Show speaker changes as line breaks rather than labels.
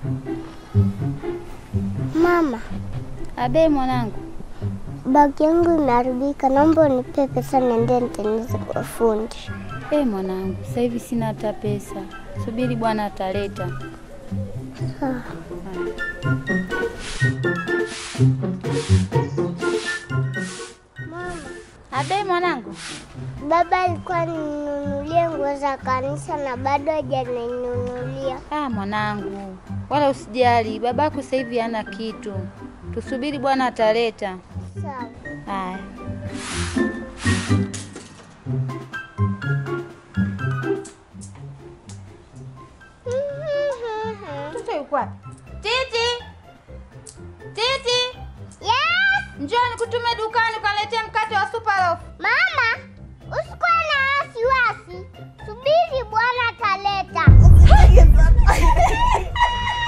Mama,
Abe mwanangu,
bagi yangu imeharibika, naomba unipe pesa niende nitengeneze kwa fundi.
e mwanangu, sasa hivi sina hata pesa. Subiri bwana ataleta.
Sawa. Mama,
Abe mwanangu,
baba alikuwa ninunulie nguo za kanisa na bado hajaninunulia.
ah mwanangu, wala usijali, babako sasa hivi hana kitu. Tusubiri bwana ataleta.
Sawa.
Haya. Mtoto yuko wapi? Titi! Titi!
Yes!
Njoo nikutume dukani ukaniletee mkate wa